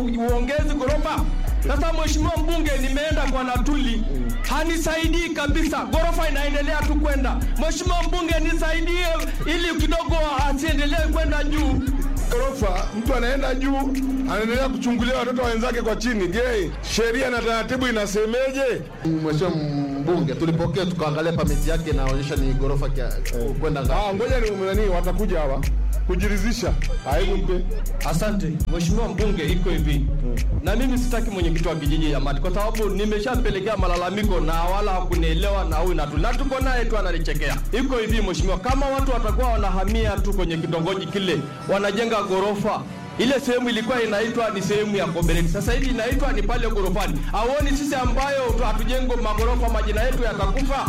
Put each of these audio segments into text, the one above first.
uongezi ghorofa. Sasa mheshimiwa mbunge, nimeenda kwa Natuli, hanisaidii kabisa, ghorofa inaendelea tu kwenda. Mheshimiwa mbunge, nisaidie ili kidogo asiendelee kwenda juu. ghorofa, mtu anaenda juu, anaendelea kuchungulia watoto wenzake kwa chini. Je, sheria na taratibu inasemeje? Mheshimiwa mbunge, tulipokea tukaangalia pamiti yake inaonyesha ni ghorofa kia- kwenda ngapi. Ah, ngoja ni nani, watakuja hawa kujiridhisha. Hebu mpe Asante mheshimiwa mbunge, iko hivi na mimi sitaki mwenyekiti wa kijiji ya Mati kwa sababu nimeshapelekea malalamiko na wala hakunielewa na huyu Natuli na tuko naye tu ananichekea. Iko hivi mheshimiwa, kama watu watakuwa wanahamia tu kwenye kitongoji kile, wanajenga ghorofa ile sehemu ilikuwa inaitwa ni sehemu ya Kobereni, sasa hivi inaitwa ni pale ghorofani. Auoni sisi ambayo tu hatujengo maghorofa majina yetu yatakufa?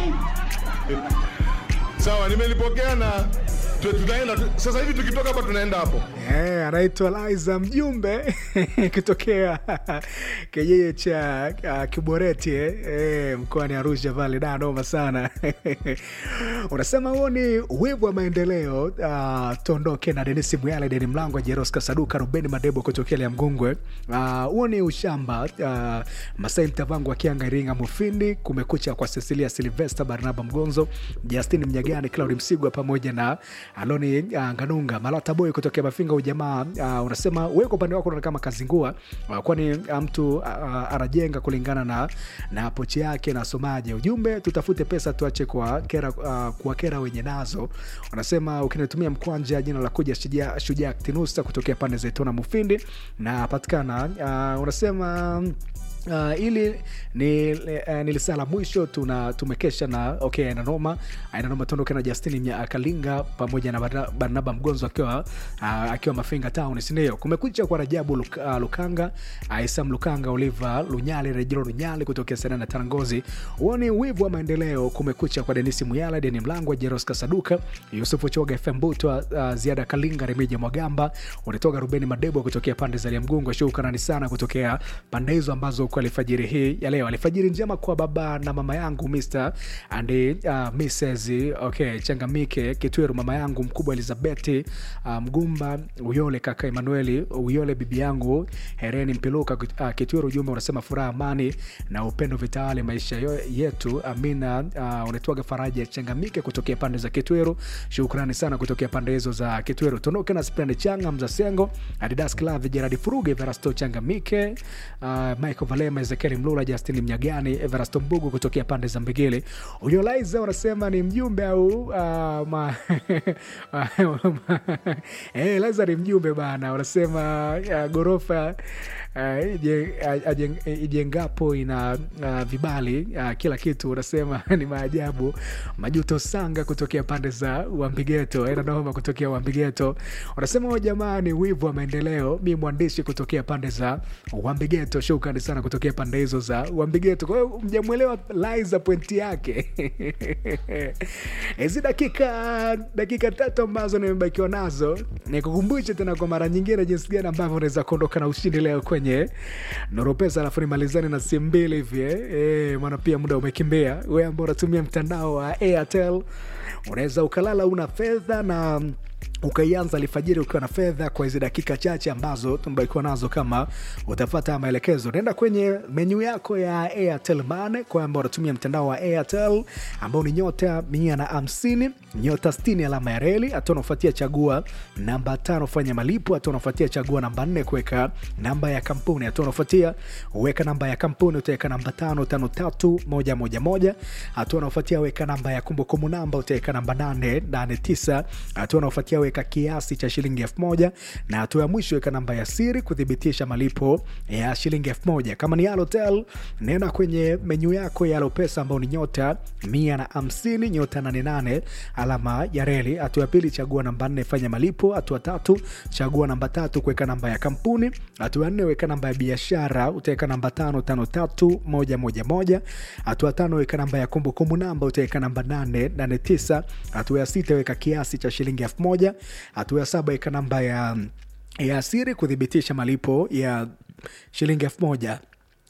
sawa, nimelipokea na tu- tutaenda tu- sasa hivi tukitoka hapa tunaenda hapo. Eh, anaitwa Liza mjumbe kitokea kijiji cha uh, Kiboreti eh, eh, mkoani Arusha pale. Da, noma sana unasema huo ni wivu wa maendeleo. Uh, tuondoke na Denis Muyale, Deni Mlango, Jeros Kasaduka, Ruben Madebo kutokea Lya Mgungwe. Ah, huo ni ushamba. Uh, Masai Mtavangu akianga Iringa Mufindi, kumekucha kwa Cecilia Silvester, Barnaba Mgonzo, Justin Mnyagani, Claudi Msigwa pamoja na Aloni uh, Nganunga, Malata Boy kutokea Mafinga. Ujamaa uh, unasema wewe kwa upande wako unaona kama kazingua, uh, kwani uh, mtu uh, anajenga kulingana na na pochi yake na somaje. Ujumbe tutafute pesa tuache kwa kera, uh, kwa kera wenye nazo. Unasema ukinitumia mkwanja jina la kuja shujaa shujaa Tinusa kutokea pande za Itona Mufindi na patikana uh, unasema Uh, ili ni uh, nilisala mwisho tuna tumekesha na okay inanoma inanoma tuondoke na Justin Mnya Kalinga pamoja na Barna- Barnaba Mgonzo akiwa uh, akiwa Mafinga Town si ndio kumekucha kwa Rajabu Luk, uh, Lukanga uh, Isam Lukanga Oliver Lunyale Rejero Lunyale kutokea Serena na Tarangozi uone wivu wa maendeleo kumekucha kwa Denisi Muyala Deni Mlangwa Jeros Kasaduka Yusufu Choga FM Butwa uh, Ziada Kalinga Remija Mwagamba unatoka Rubeni Madebo kutokea pande za Liamgungu shukrani sana kutokea pande hizo ambazo kwa alfajiri hii ya leo. Alfajiri njema kwa baba na mama yangu Mr and uh, Mrs okay, Changamike Kitweru, mama yangu mkubwa Elizabeth uh, Mgumba Uyole, kaka Emanueli Uyole, bibi yangu Hereni Mpiluka uh, Kitweru. Ujumbe unasema furaha, amani na upendo vitawale maisha yo- yetu. Amina. Uh, unaitwaga Faraja Changamike kutokea pande za Kitweru. Shukrani sana kutokea pande hizo za Kitweru. Tuondoke na Sprend Changa Mzasengo, Adidas Clave, Gerard Furuge, Verasto Changamike, uh, Michael Valema, Ezekiel Mlula, Justin Mnyagani, Everasto Mbugu kutokea pande za Mbegele. Uliolaiza unasema ni mjumbe au uh, ma... eh, Laiza ni mjumbe bana, unasema uh, gorofa uh, ije- ajen- ijengapo ina uh, vibali uh, kila kitu, unasema ni maajabu. Majuto Sanga kutokea pande za Wambigeto, ena noma kutokea Wambigeto, unasema huyo jamaa ni wivu wa maendeleo. Mi mwandishi kutokea pande za Wambigeto, shukrani sana kutokea pande hizo za Wambigeto. Kwa hiyo mjamwelewa Liza pointi yake hizi dakika dakika tatu ambazo nimebakiwa nazo, nikukumbushe tena kwa mara nyingine jinsi gani ambavyo unaweza kuondoka na ushindi leo kwenye Nuru Pesa, alafu nimalizane na simu mbili hivi eh. Eh, maana pia muda umekimbia. Wewe ambao unatumia mtandao wa Airtel unaweza ukalala una fedha na ukaianza alfajiri ukiwa na fedha kwa hizi dakika chache ambazo tumebakiwa nazo. Kama utafata maelekezo, naenda kwenye menyu yako ya Airtel Money kwa ambao unatumia mtandao wa Airtel ambao ni nyota mia na hamsini nyota sitini alama ya reli. Hatua unafuatia chagua namba tano fanya malipo. Hatua unafuatia chagua namba nne kuweka namba ya kampuni. Hatua unafuatia weka namba ya kampuni, utaweka namba tano tano tatu moja moja moja. Hatua unafuatia weka namba ya kumbukumbu namba, utaweka namba nane nane tisa. Hatua unafuatia weka kiasi cha shilingi elfu moja na hatua ya mwisho weka namba ya siri kuthibitisha malipo ya shilingi elfu moja. Kama ni Halotel, nenda kwenye menyu yako ya Halopesa ambao ni nyota mia na hamsini nyota nane nane alama ya reli. Hatua ya pili chagua namba nne fanya malipo. Hatua tatu chagua namba tatu kuweka namba ya kampuni. Hatua ya nne weka namba ya biashara, utaweka namba tano tano tatu moja moja moja. Hatua tano weka namba ya kumbukumbu namba, utaweka namba nane nane tisa. Hatua ya sita weka kiasi cha shilingi elfu moja. Hatua ya saba weka namba ya ya siri kuthibitisha malipo ya shilingi elfu moja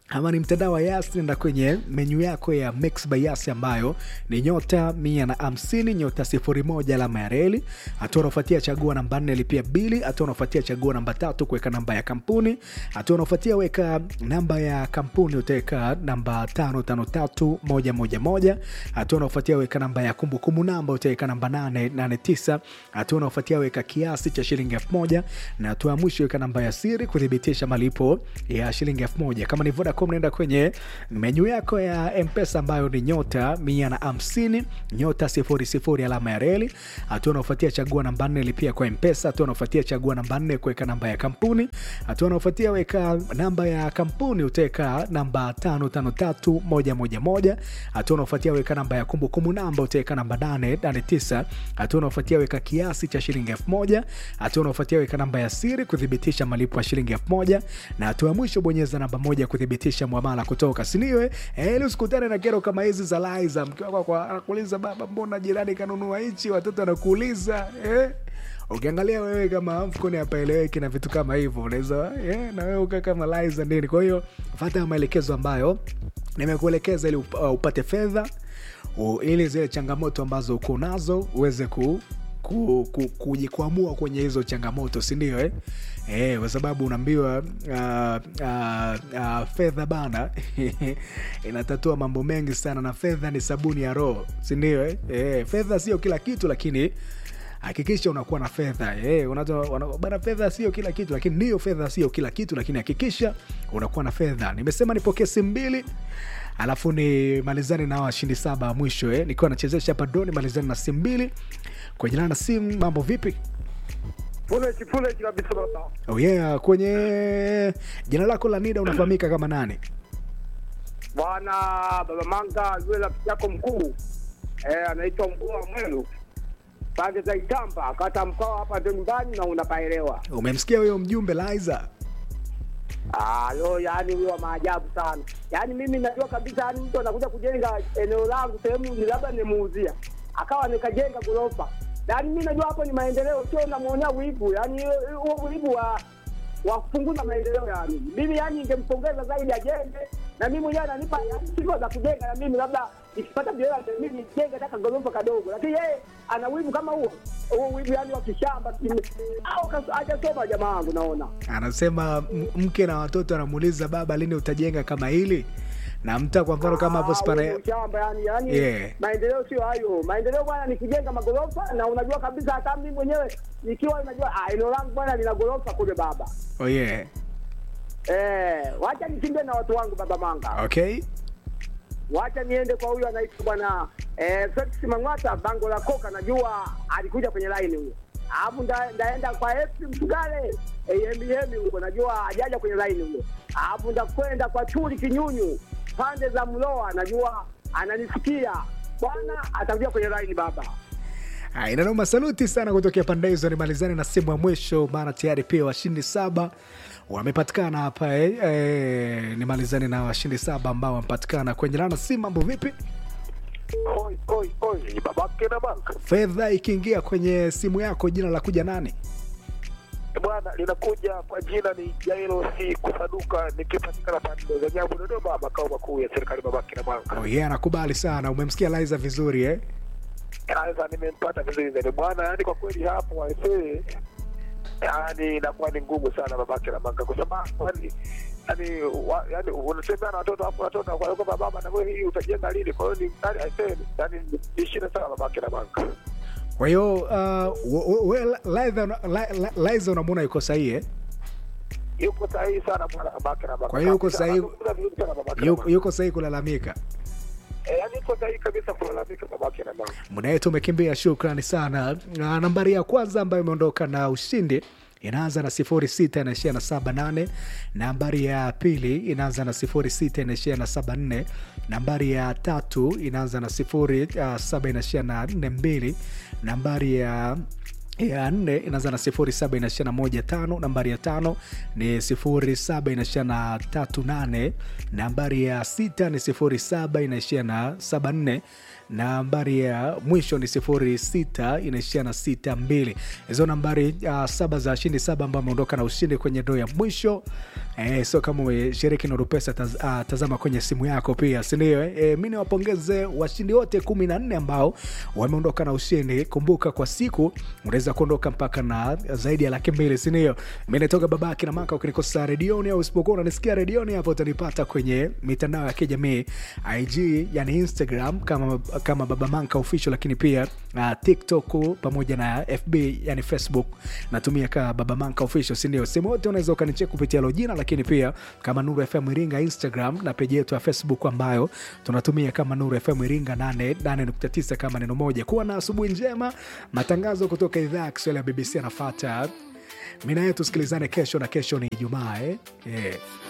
ama ni mtandao wa Yas, nenda kwenye menyu yako ya Mix by Yas ambayo ni nyota mia na hamsini nyota sifuri moja alama ya reli. Hatua unaofuatia chagua namba nne lipia bili. Hatua unaofuatia chagua namba tatu kuweka namba ya kampuni. Hatua unaofuatia weka namba ya kampuni utaweka namba tano tano tatu moja moja moja. Hatua unaofuatia weka namba ya kumbukumbu namba utaweka namba nane nane tisa. Hatua unaofuatia weka kiasi cha shilingi elfu moja na hatua ya mwisho weka namba ya siri kuthibitisha malipo ya shilingi elfu moja. Kama ni Vodacom, naenda kwenye menyu yako ya Mpesa ambayo ni nyota mia na hamsini nyota sifuri sifuri alama ya reli. Hatua unaofuatia chagua namba nne lipia kwa Mpesa. Hatua unaofuatia chagua namba nne kuweka namba ya kampuni. Hatua unaofuatia weka namba ya kampuni utaweka namba tano tano tatu moja moja moja. Hatua unaofuatia weka namba ya kumbukumbu namba utaweka namba nane nane tisa. Hatua unaofuatia weka kiasi cha shilingi elfu moja. Hatua unaofuatia weka namba ya siri kuthibitisha malipo ya shilingi elfu moja na hatua ya mwisho bonyeza namba moja kuthibitisha mwamala kutoka siniwe ili usikutane na kero kama hizi za Liza. Mke wako kwa- anakuuliza baba, mbona jirani kanunua hichi? Watoto anakuuliza eh? Ukiangalia wewe kama mfukoni hapaeleweki na vitu kama hivyo, unaweza eh, na wewe ukaa kama Liza nini. Kwa hiyo fuata maelekezo ambayo nimekuelekeza ili up- uh, upate fedha u- ili zile changamoto ambazo uko nazo uweze ku ku- ku- kujikwamua kwenye hizo changamoto sindio eh? Eh, kwa sababu unaambiwa uh, uh, uh, fedha bana inatatua mambo mengi sana na fedha ni sabuni ya roho sindio eh? Eh, fedha sio kila kitu lakini hakikisha unakuwa na fedha eh, unazo- wana- bana fedha sio kila kitu lakini ndiyo fedha sio kila kitu lakini hakikisha unakuwa na fedha nimesema nipokee simu mbili alafu ni malizani na washindi saba wa mwisho eh. nikiwa nachezesha hapa doni malizani na simu mbili kwenye lana simu mambo vipi Fulechi fulechi kabisa baba. oh yeah, kwenye jina lako la nida unafahamika kama nani Bwana baba Manga yule rafiki yako mkuu eh, anaitwa mkuu wa Mwelu pande za Itamba kata mkoa hapa ndio nyumbani na unapaelewa. umemsikia huyo mjumbe Liza Ah, lo, yani huyo wa maajabu sana. Yaani mimi najua kabisa yani mtu anakuja kujenga eneo langu sehemu ni labda nimuuzia. Akawa nikajenga ghorofa. Yaani mimi najua hapo ni maendeleo sio namuonea wivu. Yaani huo- huo wivu wa wa kupunguza maendeleo yani. Mimi yani ningempongeza zaidi ajenge na mimi mwenyewe ananipa yani sifa za kujenga na mimi labda nikipata biashara mimi nijenge hata ghorofa kadogo. Lakini yeye ana wivu kama huo. Huo wivu yani wa kishamba. kimi- Au kas- hajasoma jamaa wangu naona. anasema m- mke na watoto anamuuliza baba lini utajenga kama hili na mta kwa mfano kama hapo Ah, spana huo ni shamba yani, yani Yeah. maendeleo sio hayo. Maendeleo bwana ni kujenga magorofa, na unajua kabisa hata mimi mwenyewe nikiwa najua ah, eneo langu bwana lina gorofa kule baba. oh yeah. Eh, wacha nikimbie na watu wangu baba Manga, okay wacha niende kwa huyu anaitwa bwana eh, Felix Mang'ata bango la koka, najua alikuja kwenye line huyo. Alafu nda- ndaenda kwa FC Msugale AMBM huko, najua hajaja kwenye line huyo. Alafu ndakwenda kwa Chuli Kinyunyu pande za Mloa, najua ananisikia bwana, atakuja kwenye line baba. Ah, inanoma saluti sana kutokea pande hizo nimalizane na simu ya mwisho maana tayari pia washindi saba wamepatikana hapa eh, eh, nimalizane na washindi saba ambao wamepatikana kwenye lana simu mambo vipi Oi, oi, oi, babake na banka fedha ikiingia kwenye simu yako jina la kuja nani bwana, linakuja kwa jina ni Jairo si kusaduka, nikipatikana pande za Nyabu, Dodoma, makao makuu ya serikali babake na banka. oh, yeah, nakubali sana umemsikia Liza vizuri eh? Sasa nimempata vizuri zaidi bwana, yani kwa kweli hapo waisee, yani inakuwa ni ngumu sana babake na banka, kwa sababu yani yani wa- yani unatembea na watoto hapo, watoto kwa kwamba baba, na wewe hii utajenga lini? Kwa hiyo ni yani aisee, yani ni shida sana babake na banka. kwa hiyo uh, we- we- Liza- Li- Li- Liza unamwona yuko sahihi eh? yuko sahihi sana bwana babake na banka. Kwa hiyo yuko Kabisa, sahihi- anazungumza vizuri sana babake na yuko, banka. yuko sahihi kulalamika Eh, yani yuko sahihi kabisa kulalamika babake na banka. muda wetu umekimbia shukrani sana na nambari ya kwanza ambayo imeondoka na ushindi inaanza na sifuri sita inaishia na saba nane nambari ya pili inaanza na sifuri sita inaishia na saba nne nambari ya tatu inaanza na sifuri uh, saba inaishia na nne mbili nambari ya ya nne inaanza na sifuri saba inaishia na moja tano nambari ya tano ni sifuri saba inaishia na tatu nane nambari ya sita ni sifuri saba inaishia na saba nne nambari ya mwisho ni sifuri sita inaishia na sita mbili hizo nambari uh, saba za shindi saba ambao ameondoka na ushindi kwenye ndoo ya mwisho Eh, so kama umeshiriki Nuru Pesa taz, uh, tazama kwenye simu yako pia, si ndio? Eh, eh, mi niwapongeze washindi wote kumi na nne ambao wameondoka na ushindi. Kumbuka kwa siku unaweza kuondoka mpaka na zaidi ya laki mbili, si ndio? Mi natoka babake na maka. Ukinikosa redioni au usipokuwa unanisikia redioni, hapo utanipata kwenye mitandao ya kijamii IG, yani Instagram kama, kama baba manka official, lakini pia uh, TikTok pamoja na FB yani Facebook natumia kama baba manka official, si ndio? Sehemu yote unaweza ukanicheki kupitia hilo jina, lakini pia kama Nuru FM Iringa Instagram na peji yetu ya Facebook ambayo tunatumia kama Nuru FM Iringa 88.9 kama neno moja. Kuwa na asubuhi njema. Matangazo kutoka idhaa ya Kiswahili ya BBC yanafuata. Mimi naye tusikilizane kesho, na kesho ni Ijumaa eh? Yeah.